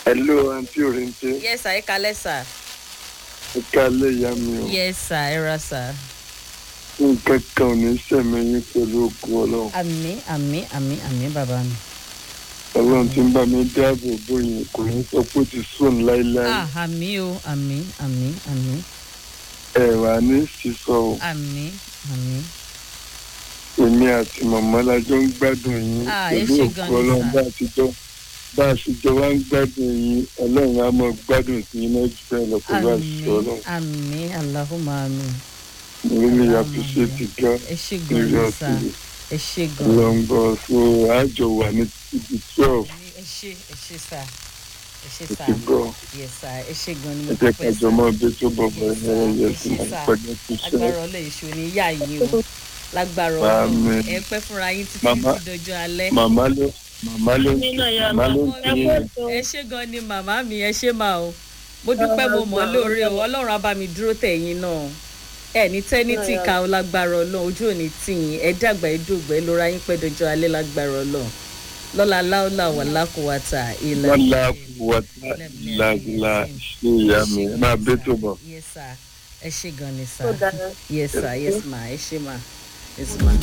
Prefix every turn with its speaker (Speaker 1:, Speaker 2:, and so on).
Speaker 1: hello àǹtí òrìǹtẹ
Speaker 2: yes sir ẹ kalẹ sir.
Speaker 1: ẹ kálẹ̀ ìyá mi o
Speaker 2: yes sir ẹ ra sir.
Speaker 1: nǹkan kan ò ní sẹ̀mí yín pẹ̀lú ògùn ọlọ́run
Speaker 2: àmì àmì àmì àmì bàbá mi.
Speaker 1: ọlọ́run tí ń bá mi dáàbò bò yín kò ní sọ pé ó ti sùn láéláé
Speaker 2: ah àmì o àmì àmì àmì
Speaker 1: ẹ wà ní sísọ o
Speaker 2: àmì àmì.
Speaker 1: èmi àti màmá lájọ ń gbádùn yín
Speaker 2: Ah, ẹ
Speaker 1: pẹ̀lú
Speaker 2: ṣé
Speaker 1: ògùn
Speaker 2: gan ni
Speaker 1: ọlọ́run
Speaker 2: sà.
Speaker 1: bá a ti jọ bá a ṣe jọ wá ń gbádùn yín ọlọ́run á mọ gbádùn sí yín náà jù bẹ́ẹ̀ lọ pẹ̀lú àṣìṣe
Speaker 2: àmì
Speaker 1: ọlọ́run
Speaker 2: àmì aláhùnmá mi.
Speaker 1: mo really appreciate it gan
Speaker 2: ẹ ṣe gan ni sá
Speaker 1: seriously
Speaker 2: ẹ ṣe gan.
Speaker 1: lọ́ngbọ̀n so àjọ wà ní ibi twelve
Speaker 2: ẹ ṣe ẹ ṣe sá ẹ ṣe sá
Speaker 1: ti gbọ́.
Speaker 2: yẹ sá ẹ ṣe gan ni
Speaker 1: ẹ
Speaker 2: mo
Speaker 1: jẹ́ ká
Speaker 2: dúpẹ́
Speaker 1: jọ
Speaker 2: sá.
Speaker 1: mọ́ bí tó bọ̀ bọ̀
Speaker 2: Yes,
Speaker 1: ẹ̀rọ
Speaker 2: sir.
Speaker 1: yẹ
Speaker 2: Yes,
Speaker 1: sí
Speaker 2: sir.
Speaker 1: àpẹjẹ tó ṣe.
Speaker 2: agbára ọlọ́ èṣù ni yá yín o lágbára
Speaker 1: Àmín.
Speaker 2: ọlọ́ ẹ pẹ́ fúnra yín títí
Speaker 1: Màmá.
Speaker 2: títí dọjọ́ alẹ́.
Speaker 1: màmá ló màmá ló màmá ló ń
Speaker 2: Ẹ
Speaker 1: fi
Speaker 2: kú ẹ ṣe gan ni màmá mi ẹ ṣe máa o mo dúpẹ́ mo mọ̀ ọ́ lóore o ọlọ́run á bá mi dúró tẹ̀yìn náà ẹ ní tẹ́ni tí ka ọ lágbára ọlọ́run ojú ò ní tìyìn ẹ dàgbà ẹ dògbà ẹ lóra yín pẹ́ dọjọ́ alẹ́ lágbára ọlọ́run lọ́la láòlà wà lákòwàtà ìlà
Speaker 1: wọn la wọta làgìlà ṣe ìyá mi ẹ máa bẹ tó bọ.
Speaker 2: yes sir ẹ ṣe gan ni sir
Speaker 3: Ó dára.
Speaker 2: yes sir yes ma ẹ ṣe ma yes ma.